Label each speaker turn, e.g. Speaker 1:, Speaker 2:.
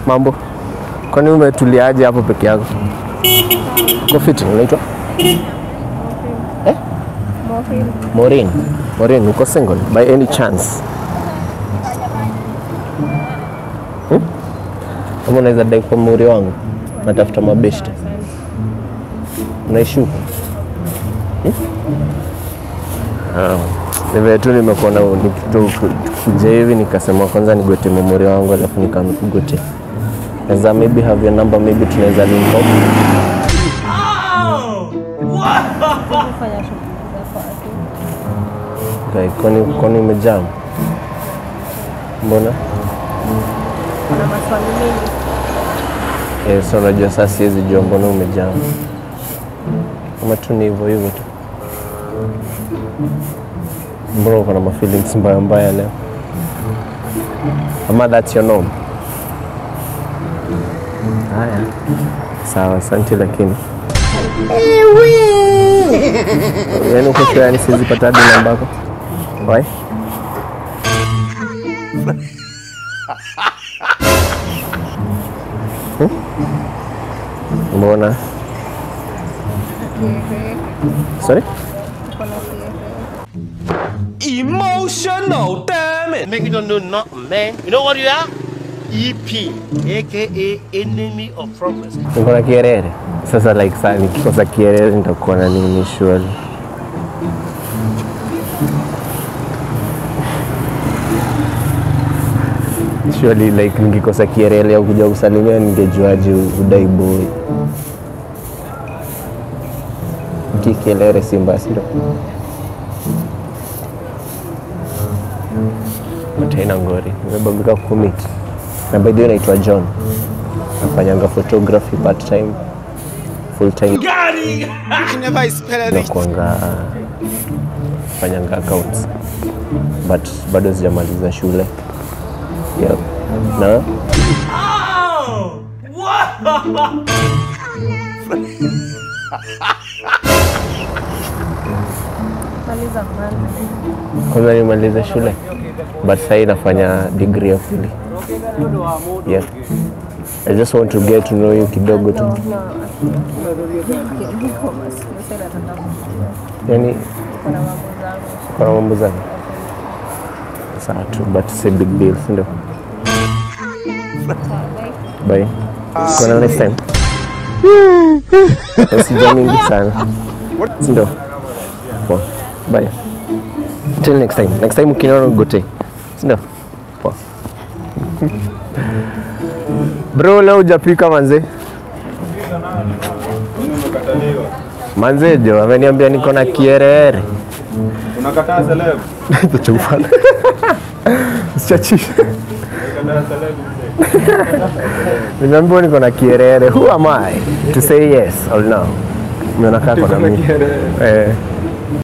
Speaker 1: Mambo, kwani umetuliaje hapo peke yako? Uko fiti? Unaitwa eh? Maureen. Maureen, uko single by any chance? Hmm? Ama unaweza dai kwa muri wangu, natafuta mabeshte. Unaishi huko? Hmm? Ah, ni vile tu nimekuona nikikuja hivi nikasema kwanza nigote memori wangu alafu nikakugote. Naweza maybe have your number, maybe tunaweza link up.
Speaker 2: Fanya shughuli zako tu.
Speaker 1: Okay, kwani kwani umejaa? Mbona?
Speaker 2: Kuna maswali mengi.
Speaker 1: Eh, so unajua sasa siwezi jua mbona umejaa. Kama tu ni hivyo hivyo tu. Mbona uko na mafeelings mbaya mbaya leo? Ama that's your norm? Haya. Sawa, asante lakini. Yaani uko sure yani siwezi pata hadi namba yako? Why? Hmm? Mbona? Sorry?
Speaker 3: Emotional, damn it.
Speaker 4: Make you don't know not a man. You know what you are? EP, aka enemy of progress.
Speaker 1: Niko na kierere. Sasa like saa nikikosa kierere nitakuwa na nini surely? Surely like nikikosa kierere au kuja kusalimia ningejuaje udai boy? Kikelere si mbaya, si ndio? Mataina ngori, nimebagika kucommit. Na by the way naitwa John. Nafanyanga photography part time, full time nakuanga fanyanga accounts but bado sijamaliza shule yep. na
Speaker 2: Maliza kwanza.
Speaker 1: kwanza nimalize shule but sahii nafanya degree ya pili yeah. I just want to get to know you kidogo tu
Speaker 2: No, no. Niko masikio sasa nataka kujua.
Speaker 1: yani
Speaker 2: Kuna mambo zangu.
Speaker 1: kuna mambo zangu sawa tu but si big deal sindio bye kuna next time sija mingi sana sindio poa bye till next time next time ukiniona gote sindio poa bro leo hujapika manze manze jo ameniambia niko na kierere
Speaker 5: Unakataa celeb.
Speaker 1: Tuchufana. Sichachisha.
Speaker 5: Unakataa celeb.
Speaker 1: Nimeambiwa niko na kierere. Who am I to say yes or no? Umeona kaa kwa na mimi. Eh.